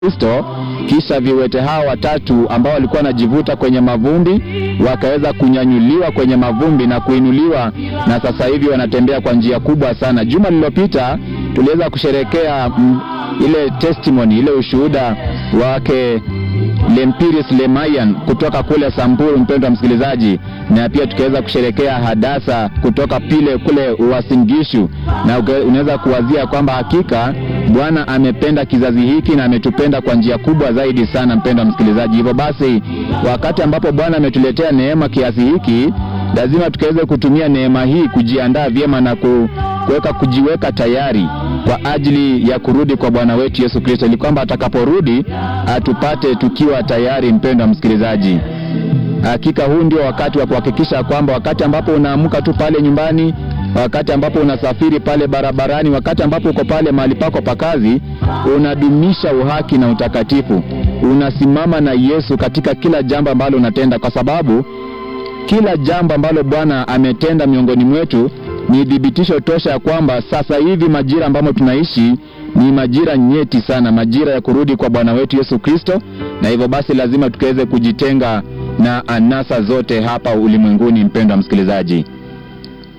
Kristo, kisha viwete hao watatu ambao walikuwa wanajivuta kwenye mavumbi wakaweza kunyanyuliwa kwenye mavumbi na kuinuliwa, na sasa hivi wanatembea kwa njia kubwa sana. Juma lililopita tuliweza kusherekea mm, ile testimony ile ushuhuda wake Lempiris Lemayan kutoka kule Samburu, mpendwa msikilizaji, na pia tukaweza kusherekea Hadasa kutoka pile kule Uasingishu, na uke- unaweza kuwazia kwamba hakika Bwana amependa kizazi hiki na ametupenda kwa njia kubwa zaidi sana, mpendwa msikilizaji. Hivyo basi, wakati ambapo Bwana ametuletea neema kiasi hiki, lazima tukaweze kutumia neema hii kujiandaa vyema na ku, kuweka kujiweka tayari kwa ajili ya kurudi kwa Bwana wetu Yesu Kristo, ili kwamba atakaporudi atupate tukiwa tayari. Mpendwa msikilizaji, hakika huu ndio wakati wa kuhakikisha kwamba wakati ambapo unaamka tu pale nyumbani, wakati ambapo unasafiri pale barabarani, wakati ambapo uko pale mahali pako pa kazi, unadumisha uhaki na utakatifu, unasimama na Yesu katika kila jambo ambalo unatenda, kwa sababu kila jambo ambalo Bwana ametenda miongoni mwetu ni thibitisho tosha ya kwamba sasa hivi majira ambamo tunaishi ni majira nyeti sana, majira ya kurudi kwa Bwana wetu Yesu Kristo, na hivyo basi lazima tukaweze kujitenga na anasa zote hapa ulimwenguni. Mpendwa msikilizaji,